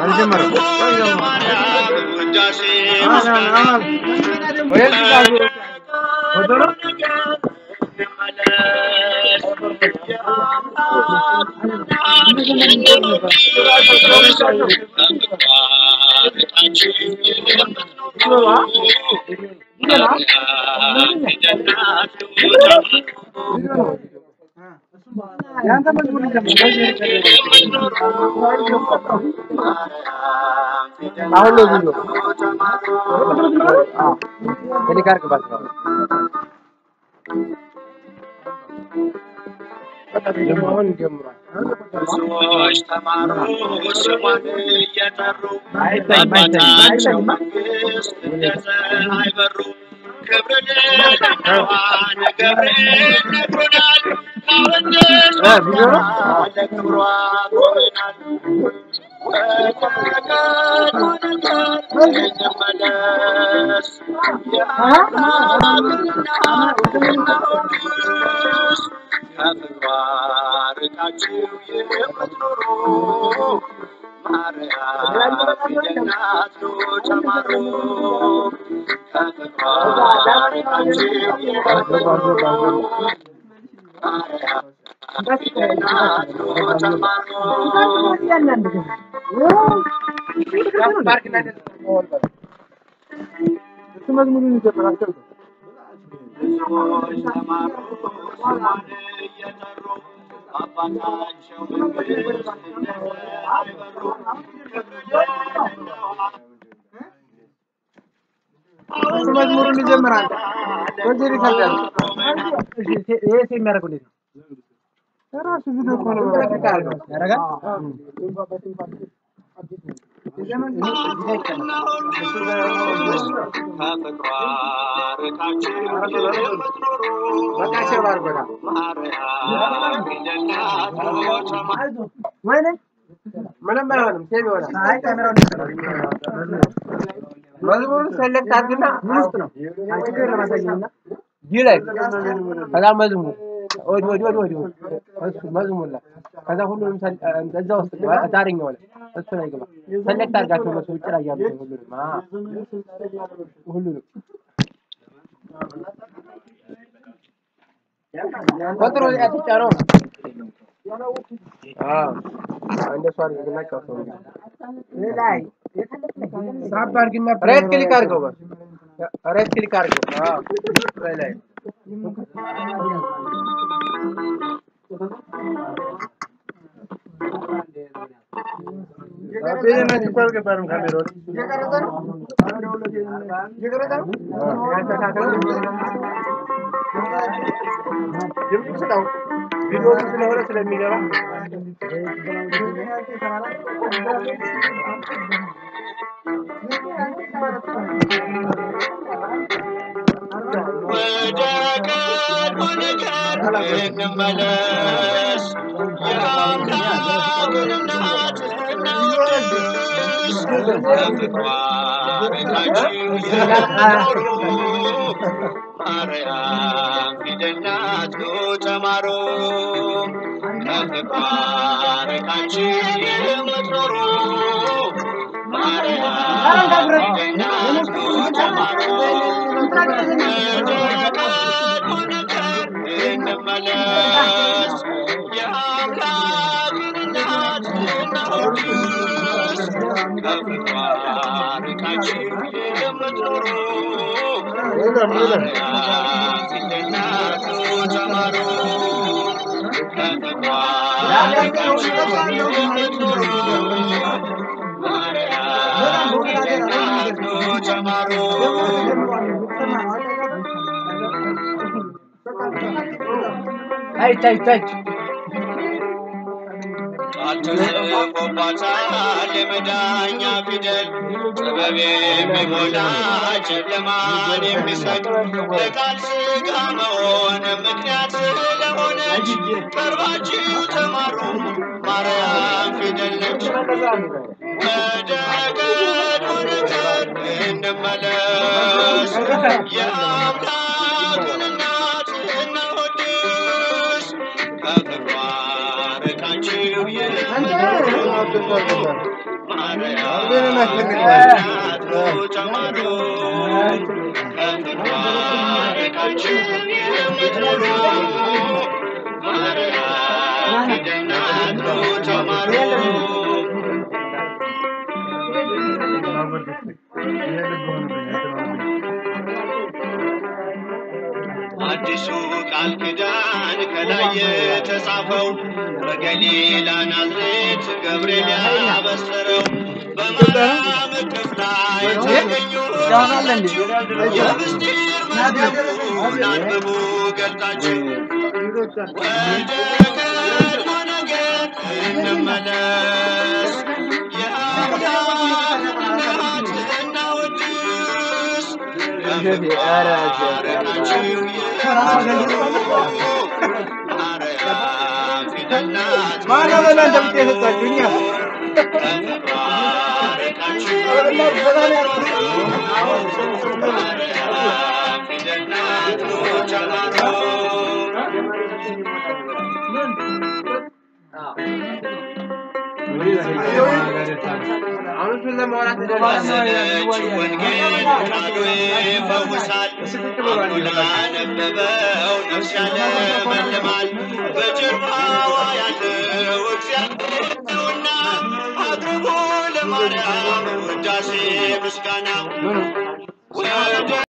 ማርያም ውዳሴ አሁን ነው ቪዲዮ ክሊክ አድርግባት ነው ደግሞ አሁን ጀምሯል። ብዙዎች ተማሩ ስሟን እየጠሩ አይታይም፣ አይታይም፣ አባታቸው አይታይም። መንግስት እንደ ፀሐይ በሩ ክብር ለደናዋን ገብርኤል ነግሮናል ካወደስ እ ቪዲዮ ነው? ለክብሯ ቆመናል እንመለስ የአምላክና እናወድስ ከፍቅሯ ርቃችሁ የምትኖሩ ማርያም ፊደናት ኑ ተማሩ ከፍቅሯ ርቃችሁ የምትኖሩ ማርያም ፊደናት ኑ ተማሩ እሱ መዝሙሩን ይዘምራል። ብዙዎች ተማሩ ስሟን እየጠሩ አባታቸው መንግስት እንደ ፀሐይ በሩ ክብር ለደናዋ እሱ መዝሙሩን ይዘምራል። በዚህ ይከብዳል። ይሄ የሚያደርገው እንዴት ነው? ራሱ ቪዲዮ እኮ ነው። ያደርጋል። ከፍቅሯ ርቃችሁ የምትኖሩ በቃ ሼር አድርጎታል። ማርያም ፊደናት ኑ ተማሩ ወይኔ ምንም አይሆንም። ሴቭ ይሆናል። መዝሙሩን ሰለክት አድርግና ውስጥ ነው ይህ ላይ ከዛ መዝሙር ወዲ ወዲ ወዲ ወዲ እሱ መዝሙር ላይ ከዛ ሁሉንም ሰል- እዛ ውስጥ ዳርኛው ላይ እሱ ላይ ግባ። ሰለክት አድርጋቸው እነሱ ውጭ ላይ ያሉት ሁሉንም አ ሁሉንም ቁጥሩ ያትጫነው አዎ እንደሱ አድርግና ጫወተው እንግዲህ ሳብ አድርግና ራይት ክሊክ አድርገው በል ራይት ክሊክ አድርገው አዎ ላይ ላይ ቪዲዮ ስለሆነ ስለሚገባ ወደ ቀድሞ ነገር እንመለስ፣ የአምላክን እናት እናወድስ። ከፍቅሯ ርቃችሁ የምትኖሩ ማርያም ፊደል ናት ኑ ተማሩ። ከፍቅሯ ርቃችሁ የምትኖሩ ማርያም ፊደል ናት ኑ ተማሩ። እንመለስ የአምላክን እናት እናወድስ ከፍቅሯ ርቃችሁ የምትኖሩ ማርያም ፊደል ናት ኑ ተማሩ ከፍቅሯ ርቃችሁ የምትኖሩ ማርያም ፊደል ናት ኑ ተማሩ አይች አይች አይች ቃል ተጽፎባታል የመዳኛ ፊደል ጥበብ የሚሞላ ጨለማን የሚሰቅ ለቃል ሥጋ መሆን ምክንያት ስለሆነች ቀርባችሁ ተማሩ ማርያም ፊደል ነች። ወደ ቀድሞ ነገር እንመለስ የአምላክን እናት እናወድስ ከፍቅሯ ርቃችሁ የምትኖሩ አዲሱ ቃል ኪዳን ከላይ የተጻፈው በገሊላ ናዝሬት ገብርኤል ያበሰረው በማርያም እቅፍ ላይ የተገኙት የምስጢር መዝገቡን አንብቡ ገልጣችሁ ወደ ቀድሞ ነገር እንመለስ የአምላክ እናት እናወድስ በመባረካችሁ ማርያም ፊደል ናት ማነው ለእናንተ ብቻ የሰጣችሁ? እኛ በመባረካችሁ ማርያም ፊደል ናት ኖች አማሮ አሁን እሱን ለማውራት ባዘነች ወንጌል ቃሉ ይፈውሳል። አምኖ ላነበበው ነፍስ ያለመልማል። በጀርባዋ ያለው እግዚአብሔር ነውና አቅርቡ ለማርያም ውዳሴ ምስጋና ወደ